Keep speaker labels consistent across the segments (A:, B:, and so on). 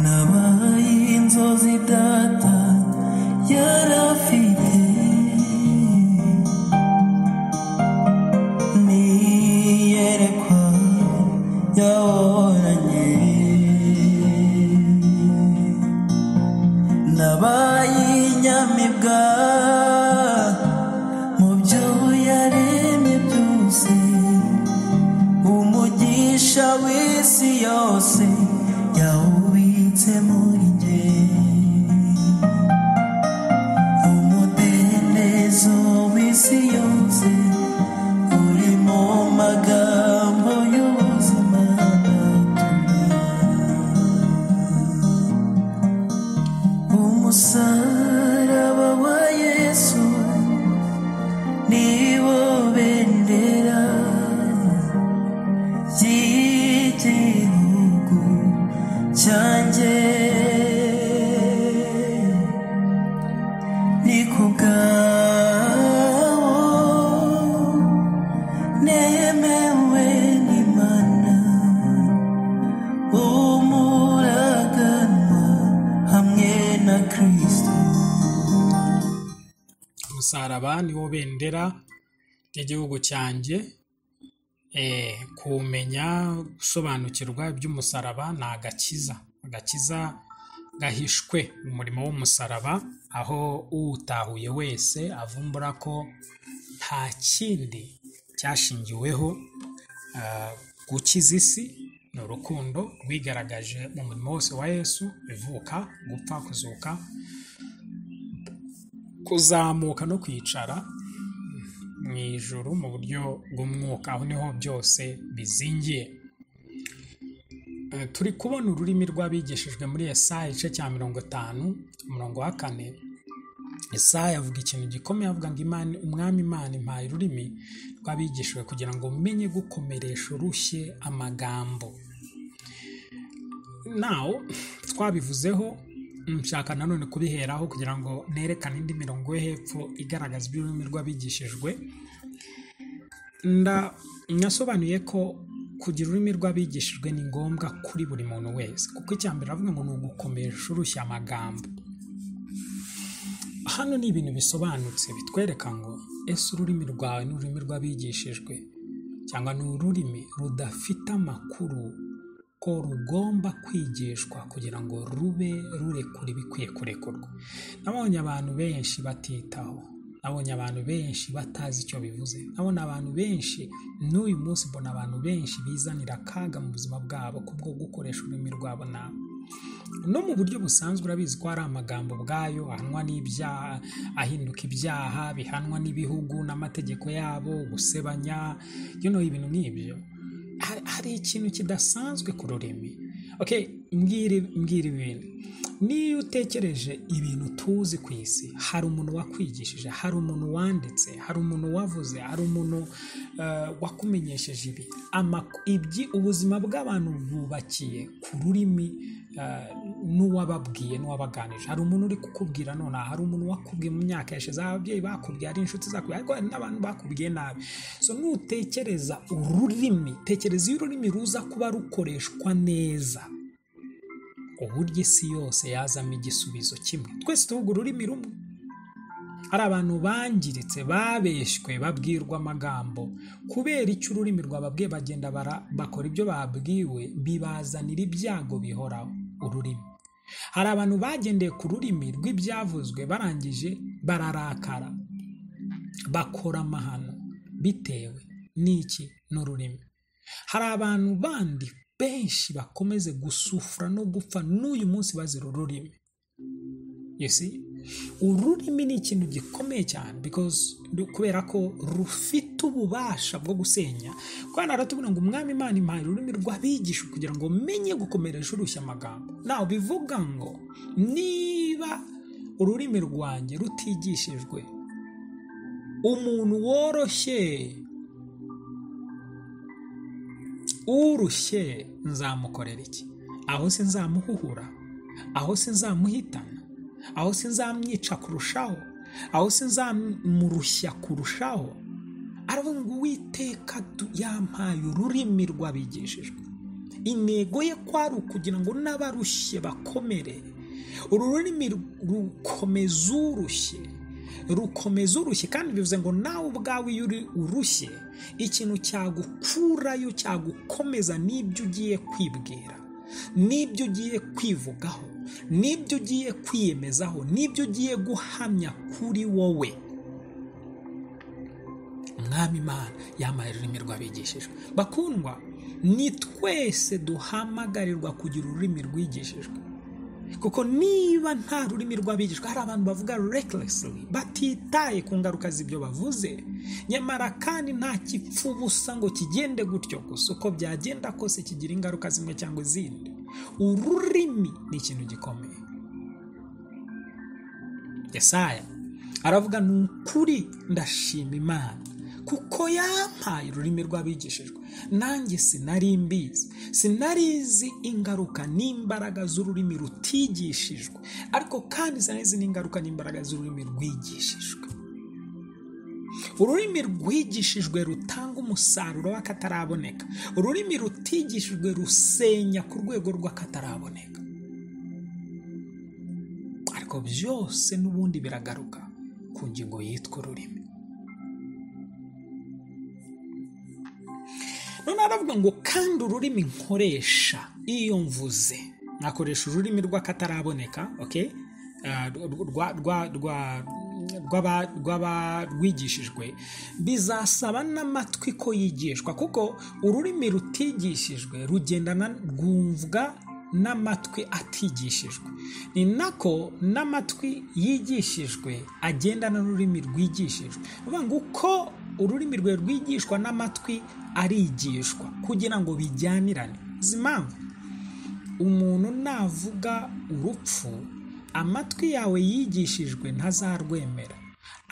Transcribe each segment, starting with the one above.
A: nabaye inzozi data yari afite n'iyerekwa yaboranye nabaye inyamibwa mu byo yaremye byose umugisha w'isi yose yawubitse muri njye umudendezo w'isi yose uri mu magambo y'ubuzima umusaraba wa yesu niwo bendera ry'igihugu cyanjye ni ku bwawo nemewe n'imana umuraganwa hamwe na kirisito
B: umusaraba niwo bendera ry'igihugu cyanjye Eh, kumenya gusobanukirwa iby'umusaraba ni agakiza agakiza gahishwe mu murimo w'umusaraba aho uwutahuye wese avumbura ko nta kindi cyashingiweho ah, gukiza isi ni urukundo rwigaragaje mu murimo wose wa yesu ivuka gupfa kuzuka kuzamuka no kwicara mu ijuru mu buryo bw'umwuka aho niho byose bizingiye Eh, turi kubona ururimi rw'abigishijwe muri Yesaya igice cya mirongo itanu umurongo wa kane Yesaya avuga ikintu gikomeye avuga ngo imana umwami imana impaye ururimi rw'abigishijwe kugira ngo umenye gukomeresha urushye amagambo nawe twabivuzeho nshaka nanone kubiheraho kugira ngo nerekane indi mirongo yo hepfo igaragaza iby'ururimi rw'abigishijwe nda nasobanuye ko kugira ururimi rw'abigishijwe ni ngombwa kuri buri muntu wese kuko icya mbere avuga ngo ni ugukomeresha urushya amagambo hano ni ibintu bisobanutse bitwereka ngo ese ururimi rwawe ni ururimi rw'abigishijwe cyangwa ni ururimi rudafite amakuru ko rugomba kwigishwa kugira ngo rube rurekura ibikwiye kurekurwa nabonye abantu benshi batitaho nabonye abantu benshi batazi icyo bivuze nabonye abantu benshi n'uyu munsi mbona abantu benshi bizanira akaga mu buzima bwabo kubwo gukoresha ururimi rwabo nabi no mu buryo busanzwe urabizi ko hari amagambo ubwayo ahanwa n'ibyaha ahinduka ibyaha bihanwa n'ibihugu n'amategeko yabo gusebanya you know, ibintu nk'ibyo hari, hari ikintu kidasanzwe ku rurimi okay mbwira mbwira ibintu niyo utekereje ibintu tuzi ku isi hari umuntu wakwigishije hari umuntu wanditse hari umuntu wavuze hari umuntu eh, wakumenyesheje ibi Amak- ibyi ubuzima bw'abantu bubakiye ku rurimi eh, n'uwababwiye n'uwabaganije hari umuntu uri kukubwira nonaha hari umuntu wakubwiye mu myaka yashize hari ababyeyi bakubwiye hari inshuti zakubwiye ariko hari n'abantu bakubwiye nabi so nutekereza ururimi tekereza iyo ururimi ruza kuba rukoreshwa neza uburyo isi yose yazamo igisubizo kimwe twese tuvuga ururimi rumwe hari abantu bangiritse babeshywe babwirwa amagambo kubera icyo ururimi rwababwiye bagenda bara- bakora ibyo babwiwe bibazanira ibyago bihoraho ururimi hari abantu bagendeye ku rurimi rw'ibyavuzwe barangije bararakara bakora amahano bitewe n'iki n'ururimi hari abantu bandi benshi bakomeze gusufura no gupfa n'uyu munsi bazira ururimi you see ururimi ni ikintu gikomeye cyane because kubera ko rufite ububasha bwo gusenya kandi aratubwira ngo umwami imana impaye ururimi rw'abigisha kugira ngo umenye gukomeresha urushya amagambo nawe bivuga ngo niba ururimi rwanjye rutigishijwe umuntu woroshye urushye nzamukorera iki aho se nzamuhuhura aho se nzamuhitana aho se nzamwica kurushaho aho se nzamurushya kurushaho aravuga ngo uwiteka du- yampaye ururimi rw'abigishijwe intego ye kwari ukugira ngo n'abarushye bakomere uru rurimi rukomeza urushye rukomeza urushye kandi bivuze ngo nawe ubwawe iyo uri urushye ikintu cyagukurayo cyagukomeza n'ibyo ugiye kwibwira n'ibyo ugiye kwivugaho n'ibyo ugiye kwiyemezaho n'ibyo ugiye guhamya kuri wowe mwami imana yambaye ururimi rw'abigishijwe bakundwa ni twese duhamagarirwa kugira ururimi rwigishijwe kuko niba nta rurimi rw'abigishwa hari abantu bavuga rekeresiri batitaye ku ngaruka z'ibyo bavuze nyamara kandi nta gipfu ubusa ngo kigende gutyo gusa uko byagenda kose kigira ingaruka zimwe cyangwa izindi ururimi ni ikintu gikomeye yesaya aravuga ni ukuri ndashima imana kuko yampaye ururimi rw'abigishijwe nanjye sinari mbizi sinari izi ingaruka n'imbaraga z'ururimi rutigishijwe ariko kandi sinari izi n'ingaruka n'imbaraga z'ururimi rwigishijwe ururimi rwigishijwe rutanga umusaruro w'akataraboneka ururimi rutigishijwe rusenya ku rwego rw'akataraboneka ariko byose n'ubundi biragaruka ku ngingo yitwa ururimi none aravuga ngo kandi ururimi nkoresha iyo mvuze nkakoresha ururimi rw'akataraboneka rw'abarwigishijwe bizasaba n'amatwi ko yigishwa kuko ururimi rutigishijwe rugendana rwumvwa n'amatwi atigishijwe ni nako n'amatwi yigishijwe agendana n'ururimi rwigishijwe bivuga ngo uko ururimi rwe rwigishwa n'amatwi arigishwa kugira ngo bijyanirane izi mpamvu umuntu navuga urupfu amatwi yawe yigishijwe ntazarwemera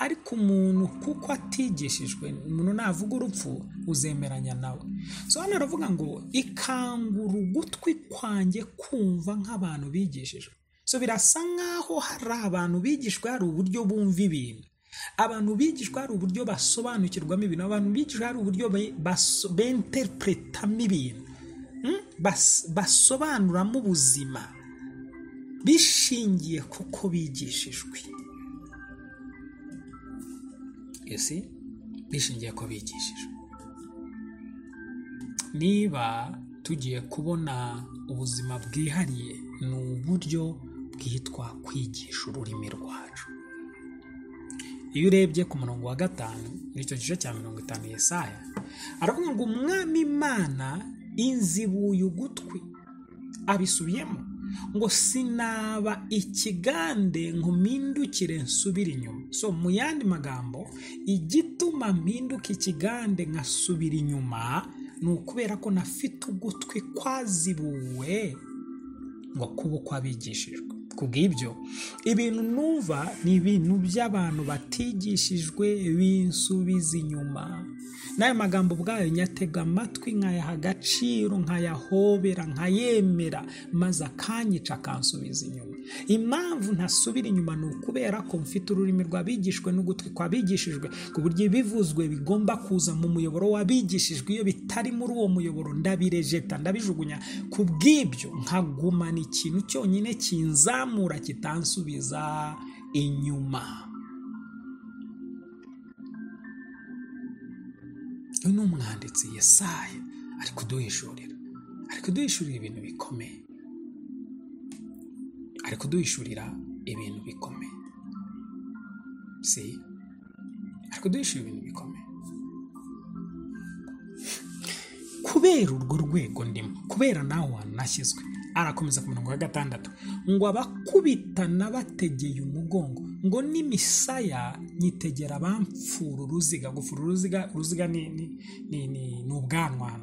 B: ariko umuntu kuko atigishijwe umuntu navuga urupfu uzemeranya nawe sobanura aravuga ngo ikangura ugutwi kwanjye kumva nk'abantu bigishijwe so birasa nk'aho hari abantu bigishwa hari uburyo bumva ibintu abantu bigishwa hari uburyo basobanukirwamo ibintu abantu bigishwa hari uburyo benterepretamo ibintu basobanuramo ubuzima bishingiye kuko bigishijwe ese bishingiye ko bigishije niba tugiye kubona ubuzima bwihariye ni uburyo bwitwa kwigisha ururimi rwacu iyo urebye ku murongo wa gatanu n'icyo gice cya mirongo itanu yesaya aravuga ngo umwami imana inzibuye ugutwi abisubiyemo ngo sinaba ikigande ngo mpindukire nsubire inyuma so mu yandi magambo igituma mpinduka ikigande nkasubira inyuma ni ukubera ko nafite ugutwi kwazibuwe ngo kuba uko abigishijwe ku bw'ibyo ibintu numva ni ibintu by'abantu batigishijwe binsubiza inyuma n'ayo magambo ubwayo nyatega amatwi nkayaha agaciro nkayahobera nkayemera maze akanyica akansubiza inyuma impamvu ntasubira inyuma ni ukubera ko mfite ururimi rw'abigishwe n'ugutwi kwabigishijwe ku buryo ibivuzwe bigomba kuza mu muyoboro w'abigishijwe iyo bitari muri uwo muyoboro ndabirejeta ndabijugunya ku bw'ibyo nkagumana ikintu cyonyine kinzamura kizamura kitansubiza inyuma uyu ni umwanditsi yesaya ari kuduhishurira ari kuduhishurira ibintu bikomeye ari kuduhishurira ibintu bikomeye si ari kuduhishurira ibintu bikomeye kubera urwo rwego ndimo kubera nawe hantu nashyizwe arakomeza ku murongo wa gatandatu ngo abakubitana bategeye umugongo ngo n'imisaya nyitegera abamfura uruziga gufura uruziga uruziga ni ubwanwa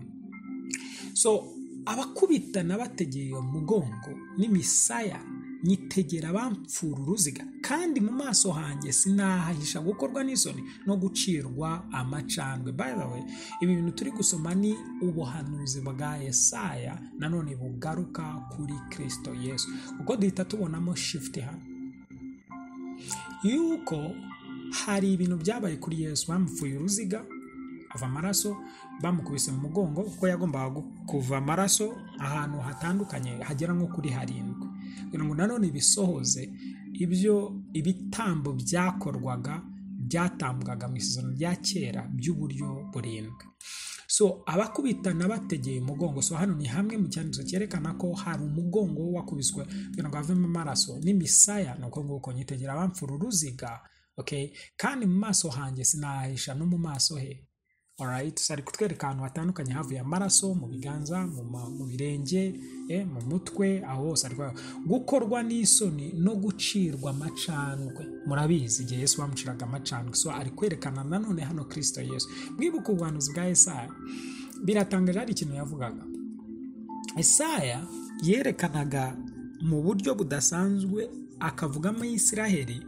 B: so abakubitana bategeye umugongo n'imisaya nyitegera abamfura uruziga kandi mu maso hanjye sinahahisha gukorwa n'isoni no gucirwa amacandwe by the way ibi bintu turi gusoma ni ubuhanuzi bwa yesaya nanone bugaruka kuri kirisito yesu kuko duhita tubonamo shifuti hano yuko hari ibintu byabaye kuri yesu bamupfuye uruziga ava amaraso bamukubise mu mugongo kuko yagombaga gu- kuva amaraso ahantu hatandukanye hagera nko kuri harindwi kugira ngo nanone bisohoze ibyo ibitambo byakorwaga byatambwaga mu isezerano rya kera by'uburyo burindwi so abakubitana bategeye umugongo so hano ni hamwe mu cyanditso cyerekana ko hari umugongo wakubiswe kugira ngo havemo amaraso n'imisaya ni uko nguko nyitegera abamfura uruziga okay? kandi mu maso hanjye sinahahisha no mu maso he Alright, so ari kutwereka ahantu hatandukanye havuye amaraso mu biganza mu, ma- mu birenge eh, mu mutwe aho hose ari kwa- gukorwa n'isoni no gucirwa amacandwe murabizi igihe yesu bamuciraga amacandwe so ari kwerekana nanone hano kristo yesu mwibuka ubuhanuzi bwa yesaya biratangaje hari ikintu yavugaga Isaya yerekanaga mu buryo budasanzwe akavuga Isiraheli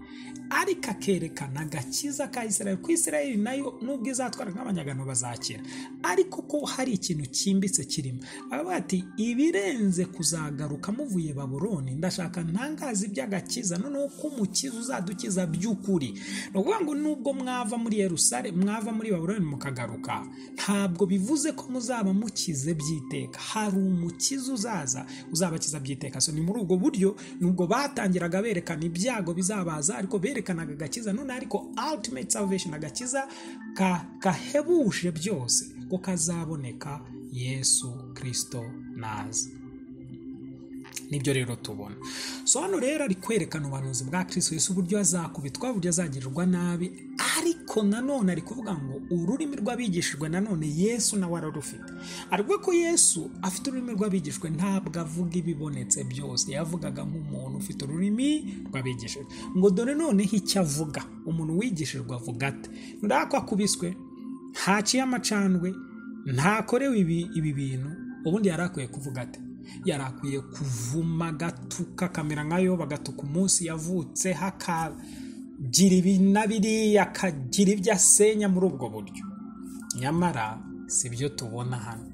B: ariko akerekana agakiza ka Isiraheli ku Isiraheli nayo nubwo izatwara nk'abanyagano bazakira ariko ko hari ikintu cyimbitse kirimo aravuga ati ibirenze kuzagaruka muvuye Babuloni ndashaka ntangaza iby'agakiza noneho ko umukiza uzadukiza by'ukuri ni ukuvuga ngo nubwo mwava muri Yerusale mwava muri Babuloni mukagaruka ntabwo bivuze ko muzaba mukize by'iteka hari umukiza uzaza uzabakiza by'iteka so ni muri ubwo buryo nubwo batangiraga berekana ibyago bizabaza ariko berekanaga agakiza none ariko ultimate salvation agakiza ka- gahebuje byose ko kazaboneka yesu kirisito naza nibyo rero tubona so hano rero ari kwerekana ubuhanuzi bwa kristo yesu uburyo azakubitwa uburyo azagirirwa nabi ariko nanone ari kuvuga ngo ururimi rw'abigishijwe nanone yesu nawe ararufite aravuga ko yesu afite ururimi rw'abigishijwe ntabwo avuga ibibonetse byose yavugaga nk'umuntu ufite ururimi rw'abigishijwe ngo dore noneho icyo avuga umuntu wigishijwe avuga ate ndako akubiswe ntaciye amacandwe ntakorewe ibi, ibi bintu ubundi yari akwiye kuvuga ati yari akwiye kuvuma agatuka akamera nkayo bagatuka umunsi yavutse hakagira ibi na biriya akagira ibyo asenya muri ubwo buryo nyamara si byo tubona hano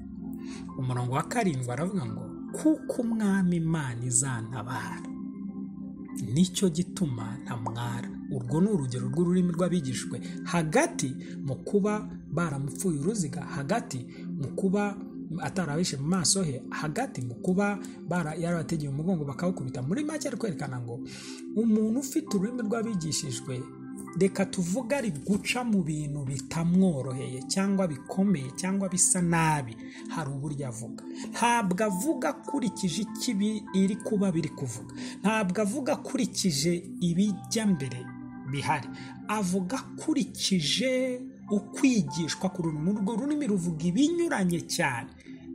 B: umurongo wa karindwi aravuga ngo kuko umwami imana izantabara nicyo gituma ntamwara urwo ni urugero rw'ururimi rw'abigishijwe hagati mu kuba baramupfuye uruziga hagati mu kuba atarabishe mu maso he hagati mu kuba bara- yarabategeye umugongo bakawukubita muri make ari kwerekana ngo umuntu ufite ururimi rw'abigishijwe reka tuvuge ari guca mu bintu bitamworoheye cyangwa bikomeye cyangwa bisa nabi hari uburyo avuga ntabwo avuga akurikije ikibi iri kuba biri kuvuga ntabwo avuga akurikije ibijya mbere bihari avuga akurikije ukwigishwa ku rurimi urwo rurimi ruvuga ibinyuranye cyane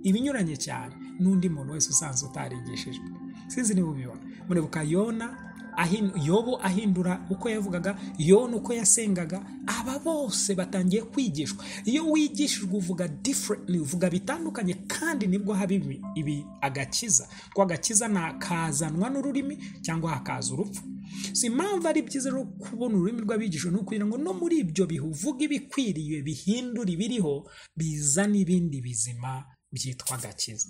B: ibinyuranye cyane n'undi muntu wese usanzwe utarigishijwe sinzi niba ubibona muribuka yona ahin- yobu ahindura uko yavugaga yona uko yasengaga aba bose batangiye kwigishwa iyo wigishijwe uvuga differently uvuga bitandukanye kandi nibwo haba ibi, ibi agakiza ko agakiza nakazanwa n'ururimi cyangwa hakaza urupfu si impamvu ari byiza rero kubona ururimi rw'abigishwa ni ukugira ngo no muri ibyo bihe uvuge ibikwiriye bihindura ibiriho bizana ibindi bizima byitwa agakiza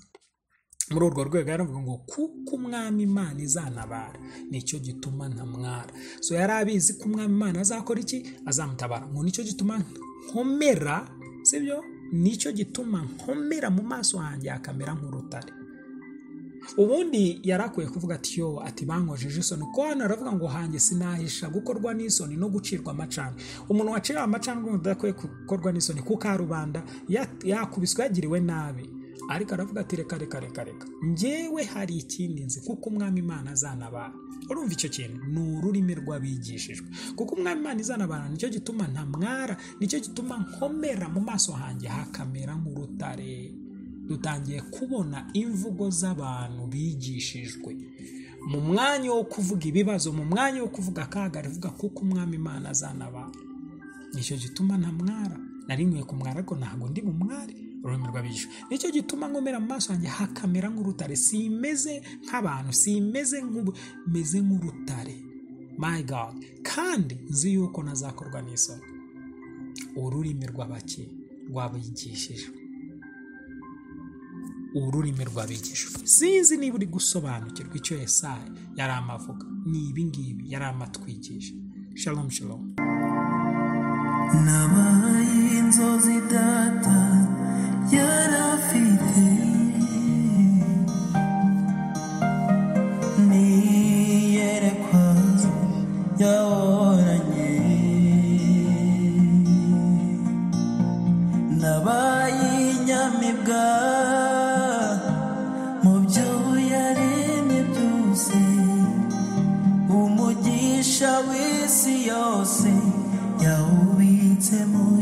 B: muri urwo rwego yaravuga ngo kuko umwami imana izantabara nicyo gituma ntamwara so yari abizi ko umwami imana azakora iki azamutabara ngo nicyo gituma nkomera sibyo nicyo gituma nkomera mu maso hanjye hakamera nk'urutare ubundi yari akwiye kuvuga ati yo ati bankojeje isoni kuko hano aravuga ngo hanjye sinahisha gukorwa n'isoni no gucirwa amacana umuntu waciriwe amacana umuntu udakwiye gukorwa n'isoni ku karubanda ya- yakubiswe yagiriwe nabi ariko aravuga ati reka reka reka reka njyewe hari ikindi nzi kuko umwami imana azanabara urumva icyo kintu ni ururimi rw'abigishijwe kuko umwami imana izanabara nicyo gituma ntamwara nicyo gituma nkomera mu maso hanjye hakamera nk'urutare dutangiye kubona imvugo z'abantu bigishijwe mu mwanya wo kuvuga ibibazo mu mwanya wo kuvuga akaga rivuga kuko umwami imana azana abantu nicyo gituma ntamwara nari nkwiye kumwara ariko ntabwo ndi bumware ururimi rw'abijisho nicyo gituma nkomera mu maso yanjye hakamera nk'urutare simeze nk'abantu simeze nk'ubu meze nk'urutare my god kandi nzi yuko nazakorwa n'isoni ururimi rw'abaki rwabigishijwe ururimi rw'abigishwa sinzi niba uri gusobanukirwa icyo yesaya yari amavuga ni ibi ngibi yari amatwigisha shalom shalom
A: nabaye inzozi data yari afite niyerekwa yahoranye nabaye inyamibwa mu byo yaremye byose umugisha w'isi yose yawubitsemo